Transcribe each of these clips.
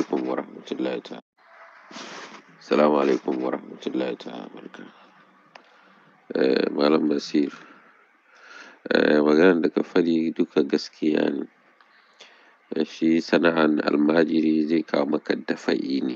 alaikum wa rahmatullahi ta'ala. Assalamu alaikum wa rahmatullahi ta'ala barka. Eh, Malam Basir, eh, maganar da ka faɗi duka gaskiya ne. Shi sana'an almajiri zai kawo maka dafa'i ne,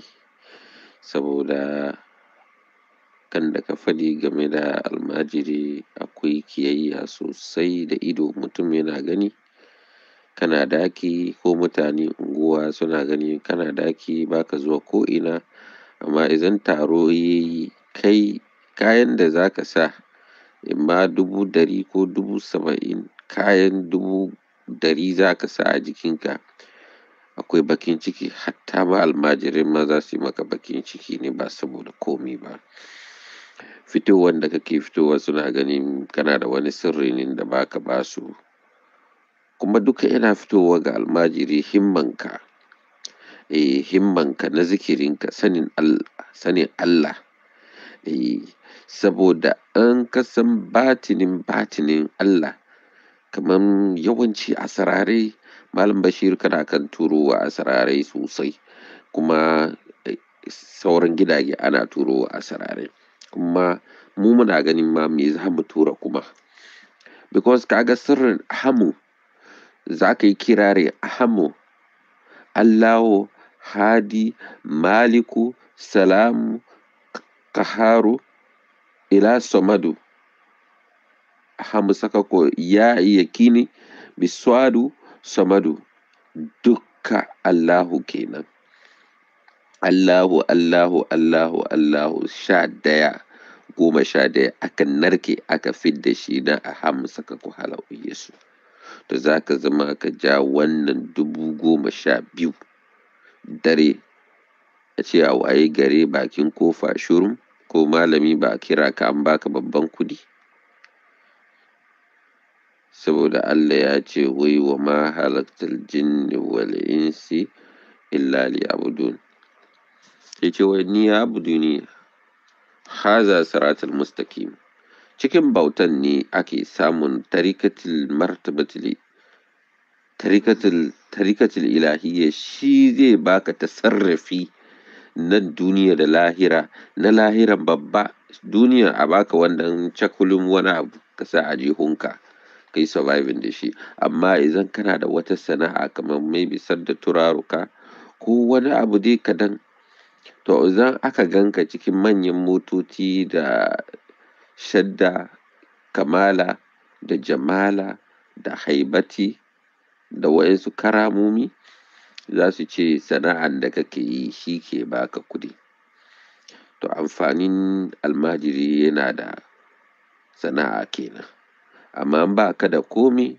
saboda kan da ka faɗi game da almajiri akwai kiyayya sosai da ido mutum yana gani. Kana daki ko mutane unguwa suna gani kana daki ba ka zuwa ko'ina. Amma idan taro ya yi kai kayan da za ka sa, imma dubu ɗari ko dubu saba'in, kayan dubu ɗari za ka sa a jikinka. Akwai bakin ciki hatta ma almajirai ma za su yi maka bakin ciki ne ba saboda komi ba. Fitowan da kake fitowa suna ganin kana da wani sirri ne da ba ka ba su. Kuma duka yana fitowa ga almajiri himmanka. Eh, himmanka na zikirinka, sanin Allah, sanin Allah. Eh, saboda in ka san batinin batinin Allah, kaman yawanci asararai, Malam Bashir kana kan turo wa asararai sosai. Kuma sauran gidaje ana turo wa asararai. Kuma mu muna ganin ma me za mu tura kuma. Because ka ga sirrin ahamu, za ka yi kirari ahamu, Allahu, Hadi, Maliku, Salamu, Qaharu, ila Samadu. Ahamu saka ko ya yakini, Biswadu, Samadu. Dukka Allahu kenan. Allahu, Allahu, Allahu, Allahu sha ɗaya, goma sha ɗaya aka narke aka fidda shi na ahamu saka ko halau Yesu. To za ka zama ka ja wannan dubu goma sha biyu dare. A ce a waye gari bakin kofa shirum ko malami ba a kira ka an baka babban kuɗi. Saboda Allah ya ce wai wa ma halaktal jinni wal insi illa liya'budun. Ya ce wai ni ya'buduni haza siratal mustaqim. Cikin bautan ne ake samun tarikatul martabatul tarikatul tarikatul ilahiyya shi zai baka tasarrafi na duniya da lahira na lahiran babba duniya a baka wannan cakulun wani abu ka sa a jihunka ka yi surviving da shi amma idan kana da wata sana'a kamar maybe sadda turaruka ko wani abu dai kaɗan to idan aka ganka cikin manyan motoci da shadda kamala da jamala da haibati da waɗansu karamomi za su ce sana'an da kake yi shi ke baka kuɗi. To amfanin almajiri yana da sana'a kenan. Amma in ba ka da komi,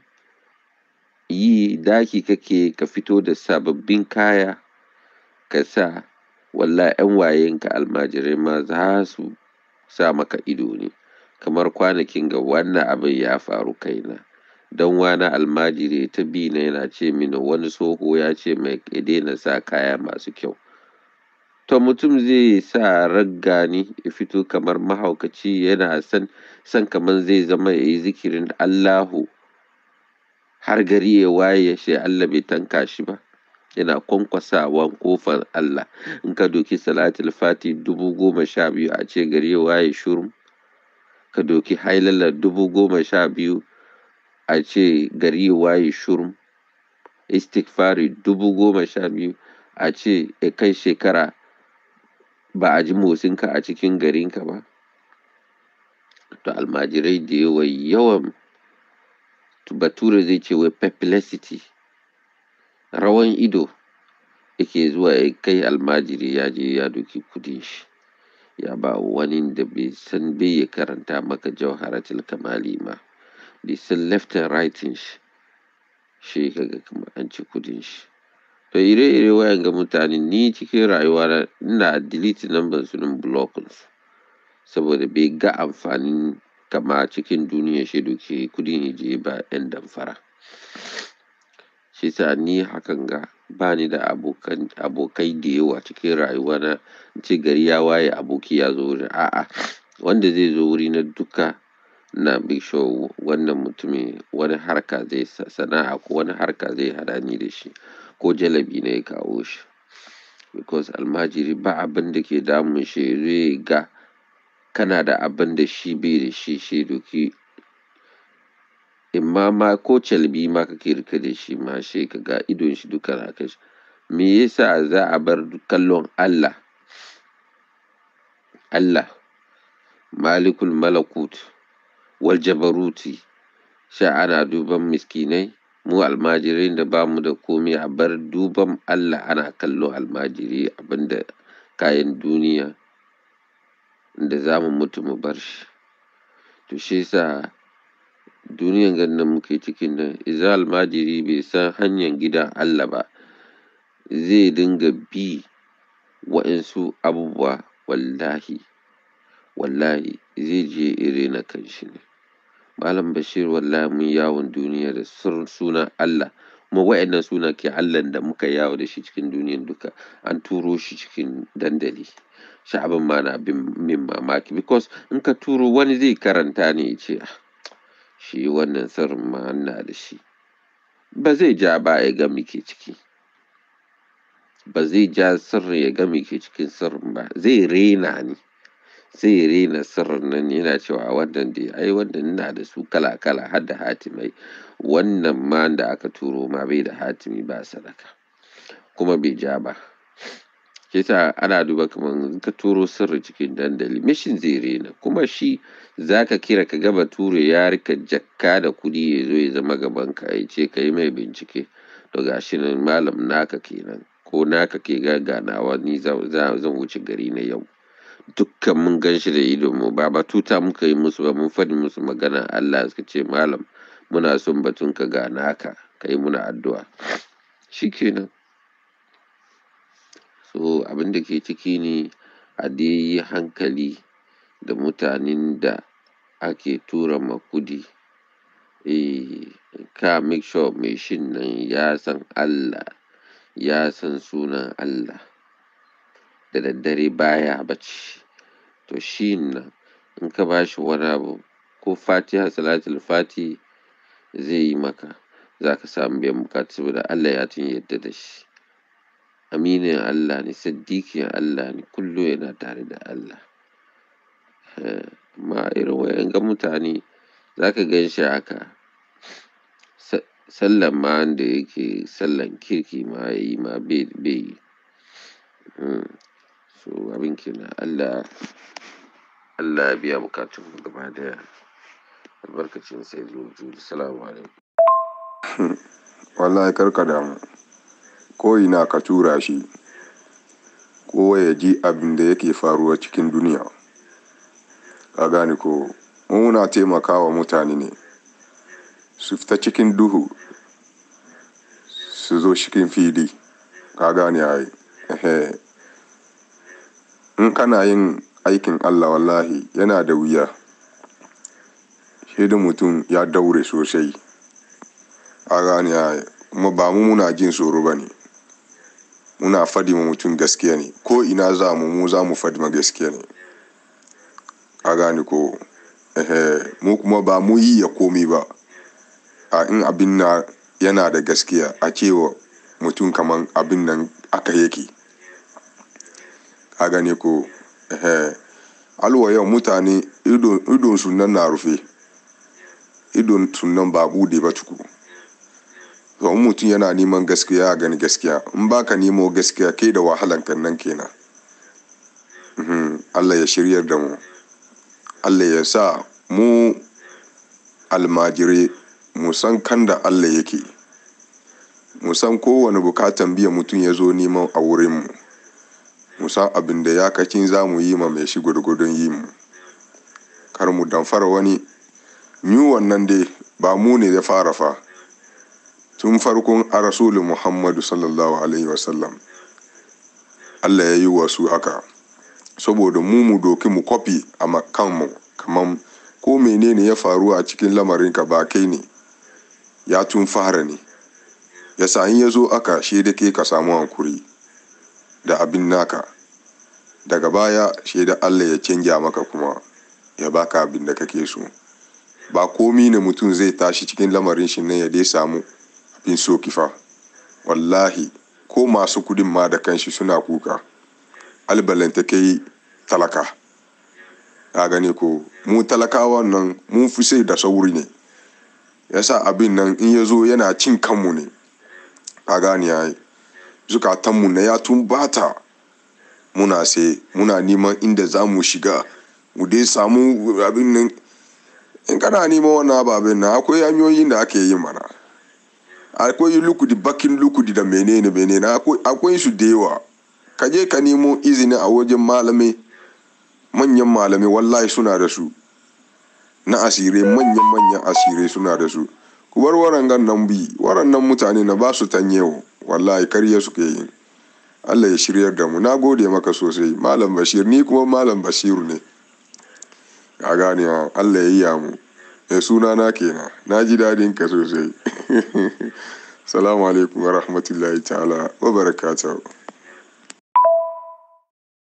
yi daki kake ka fito da sababbin kaya ka sa wallahi 'yan wayenka almajirai ma za su sa maka ido ne. Kamar kwanakin ga wannan abin ya faru kaina. Dan wana almajiri ta bi na yana ce mini wani tsoho ya ce mai ya daina sa kaya masu kyau. To mutum zai sa ragga ne ya fito kamar mahaukaci yana son, son kamar zai zama ya yi zikirin Allahu har gari ya waye sai Allah bai tanka shi ba. Yana kwankwasawan ƙofar Allah. In ka doki salatul fati dubu goma sha biyu a ce gari ya waye shirum. Ka doki hailala dubu goma sha biyu a ce gari ya waye shirum. Istighfari dubu goma sha biyu a ce ya kai shekara ba a ji motsinka a cikin garinka ba. To almajirai da yawa yawan bature zai ce wai perplexity, rawan ido yake zuwa ya kai almajiri ya je ya doki kuɗin shi. Ya ba wani da bai san bai ya karanta maka jawharatul kamali ma. Bai san left and right shi. Shi kaga kamar an ci kuɗin shi. To ire-ire wayan ga mutane ni cikin rayuwa na ina delete number su in blocking su. Saboda bai ga amfanin kama cikin duniya shi doki kuɗin ya je ba 'yan damfara. Shi sa ni hakan ga bani da abokan abokai da yawa cikin rayuwa na. Ce gari ya waye aboki ya zo wurin a'a. Wanda zai zo wurina duka ina make sure wannan mutumin wani harka zai sana'a ko wani harka zai haɗa ni da shi ko jalebi ne ya kawo shi. because almajiri ba abin da ke damun shi zai ga kana da abin da shi bai da shi shi doki imma ma ko calbi ma kake rike da shi ma shi ka ga idon shi duka na kai shi me yasa za a bar kallon Allah Allah malikul malakut wal jabaruti sha ana duban miskinai mu almajirai da ba mu da komai a bar duban Allah ana kallo almajiri abinda kayan duniya da za mu mutu mu bar shi to shi yasa duniyan gan nan muke cikin nan idan almajiri bai san hanyar gidan Allah ba zai dinga bi wa'insu abubuwa wallahi wallahi zai je ire na kanshi ne malam bashir wallahi mun yawon duniya da sunan Allah kuma wa'annan suna ke Allah da muka yawo da shi cikin duniyan duka an turo shi cikin dandali sha'abin ma na bin min mamaki because in ka turo wani zai karanta ne ya ce shi wannan sirrin ma na da shi ba zai ja ba ya ga ke ciki ba zai ja sirrin ya ga ke cikin sirrin ba zai rena ni zai rena sirrin nan yana cewa wannan dai ai wannan ina da su kala kala har da hatimai wannan ma da aka turo ma bai da hatimi ba sadaka kuma bai ja ba shi yasa ana duba kamar in ka turo sirri cikin dandali mishin zai rena kuma shi zaka kira ka ga bature ya rika jakka da kuɗi ya zo ya zama gaban ka ya ce ka yi mai bincike to gashi nan malam naka kenan ko naka ke ganawa ni zan wuce gari na yau dukkan mun gan shi da idon mu ba batuta muka yi musu ba mun faɗi musu magana Allah suka ce malam muna son batun ka ga naka ka yi muna addu'a shikenan so abin da ke ciki ne a dai yi hankali da mutanen da ake tura ma kudi eh ka make sure mai shin nan ya san Allah ya san sunan Allah da daddare baya bacci to shi nan in ka ba shi wani abu ko fatiha salatul fati zai yi maka za ka samu biyan bukatu saboda Allah ya tun yadda da shi aminin Allah ne saddikin Allah ne kullum yana tare da Allah amma irin wayan ga mutane za ka gan shi haka sallan ma da yake sallan kirki ma ya yi ma bai yi so abin kenan Allah Allah ya biya bukatun mu gaba daya albarkacin sai zuwa salamu alaikum wallahi karka damu ko ina ka tura shi kowa ya ji abin da yake faruwa cikin duniya ka gane ko muna taimakawa mutane ne su fita cikin duhu su zo cikin fili ka gane ai in kana yin aikin Allah wallahi yana da wuya da mutum ya daure sosai a gane ai kuma ba mu muna jin tsoro ba ne muna fadi ma mutum gaskiya ne ko ina za mu mu za mu fadi ma gaskiya ne ka gane ko mu kuma ba mu yi ya komi ba a in abin na yana da gaskiya a cewa mutum kaman abin nan aka yake ka gane ko alwa yau mutane idon su nan na rufe idon su nan ba bude ba tuku to in mutum yana neman gaskiya ya gani gaskiya in baka nemo gaskiya kai da wahalan kan nan kenan Allah ya shiryar da mu Allah ya sa mu almajirai mu san kan da Allah yake mu san kowane bukatan biya mutum ya zo neman a wurinmu mu san abin da ya kacin za mu yi ma mai shi gwargwadon yi mu kar mu damfara wani yi wannan dai ba mu ne ya fara fa tun farkon a rasulun muhammadu sallallahu alaihi wasallam Allah ya yi wasu haka saboda mu mu doki mu kwafi a kanmu kamar ko menene ya faru a cikin lamarinka ba kai ne ya tun fara ne ya sa in ya zo aka shi da ke ka samu hankuri da abin naka daga baya shi da Allah ya canja maka kuma ya baka abin da kake so ba komi ne mutum zai tashi cikin lamarin shi nan ya dai samu abin so kifa wallahi ko masu kudin ma da kanshi suna kuka albalanta kai talaka a gane ko mu talakawa nan mun fi sai da sauri ne yasa abin nan in ya zo yana cin kanmu ne a gane ya yi zukatanmu na ya tumbata muna sai muna neman inda za mu shiga mu dai samu abin nan in kana neman wannan ababen nan akwai hanyoyin da ake yi mana akwai lukudi bakin lukudi da menene menene akwai su da yawa ka je ka nemo izini a wajen malamai manyan malamai wallahi suna da su na asirai manyan manyan asirai suna da su ku bar warangan nan bi warannan mutane na ba su tanyewa wallahi karya suke yi Allah ya shiryar da mu na gode maka sosai malam bashir ni kuma malam bashiru ne a gane Allah ya yi ya mu mai suna na kenan na ji dadin ka sosai salamu alaikum wa rahmatullahi ta'ala wa barakatuhu